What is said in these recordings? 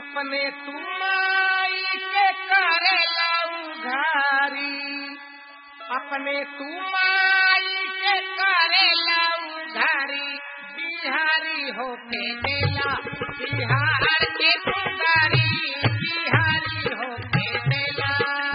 अपने तुमाई के करेला उधारी अपने तुमाई के करेला उधारी बिहारी होके देला बिहार के पुकारी बिहारी होके देला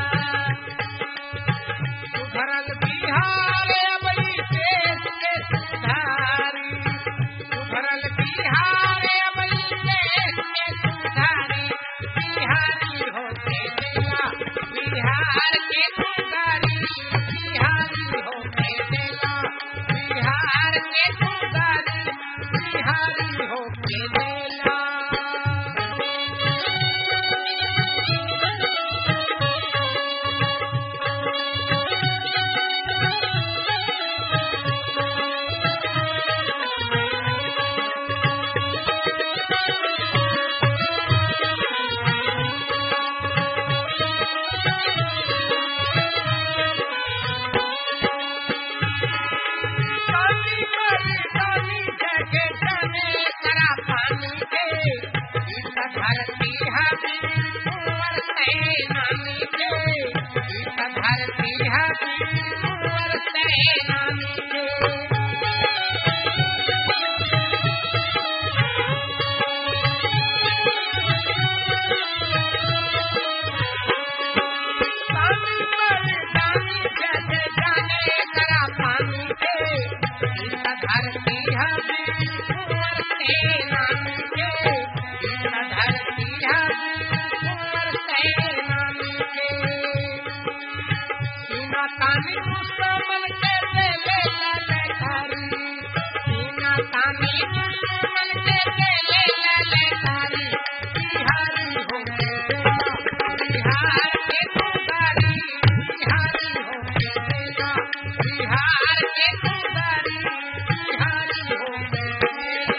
सुधरल बिहार अबई देश के सुधारी सुधरल बिहार अबई देश के सुधारी बिहारी होके देला बिहार के पुकारी बिहारी होके देला बिहार के पुकारी बिहारी होके देला पानी पानी पानी जगे जाने करा पानी के इस धरती हमी कुंवर से नामी के इस धरती हमी कुंवर से नामी के पानी पानी पानी जगे जाने करा पानी के इस धरती हमी कुंवर से नामी के इस धरती हमी कुंवर से नामी के सीना तानी मुसलमान के ले ले ललकारी सीना तानी मुसलमान के ले ले ललकारी बिहारी हो बिहार के पुकारी बिहारी हो बिहार के पुकारी बिहारी हो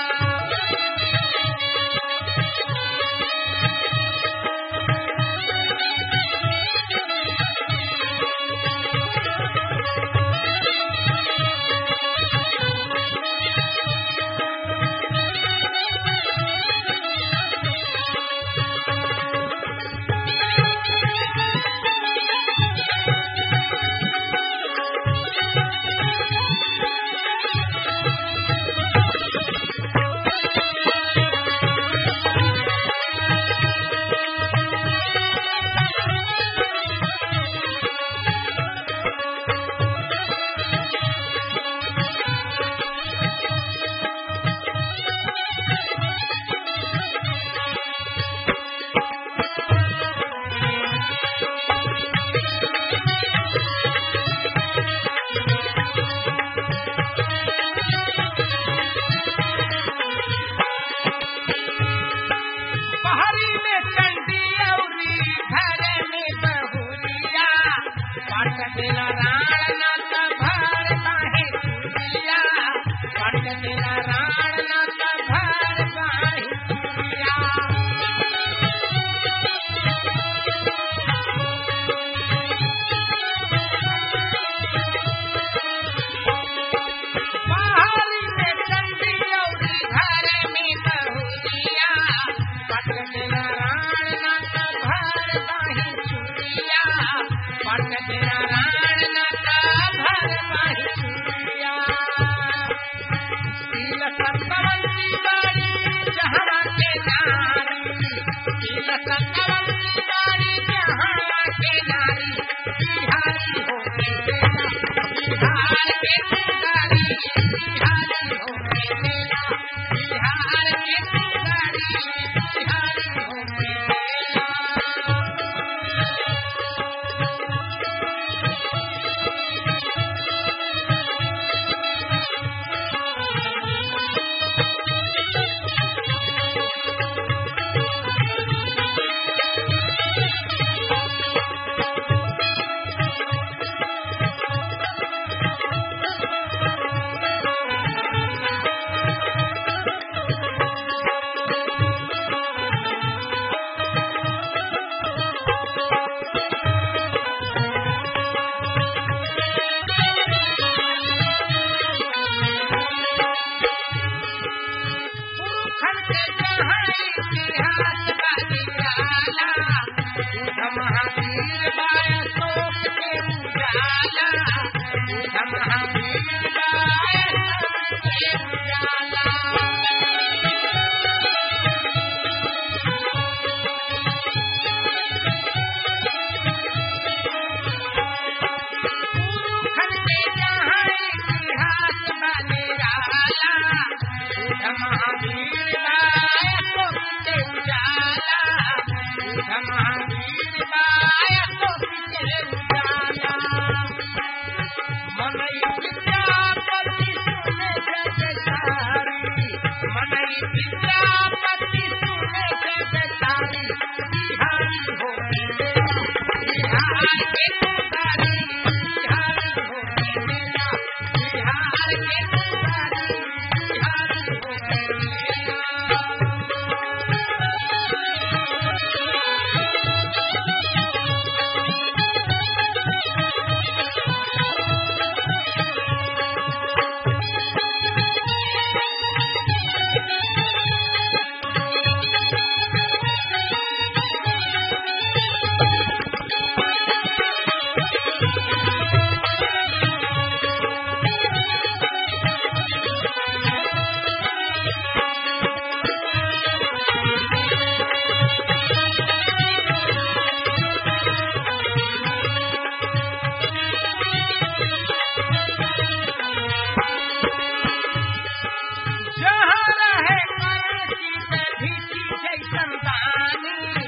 पहाड़ी में चंडी औरी घर में बहुरिया पट दिन राण न सभर बाहे चुरिया पट दिन राण न सभर बाहे चुरिया पहाड़ी में चंडी औरी घर में बहुरिया पट दिन राण न सभर बाहे चुरिया पट दिन राण न सभर बाहे चुरिया तिल सत्तवंती बारी जहरा के नारी तिल सत्तवंती बारी जहरा के नारी बिहारी हो के बेला बिहार के पुकारी बिहारी हो के बेला बिहार के पुकारी बिहारी हो के तानी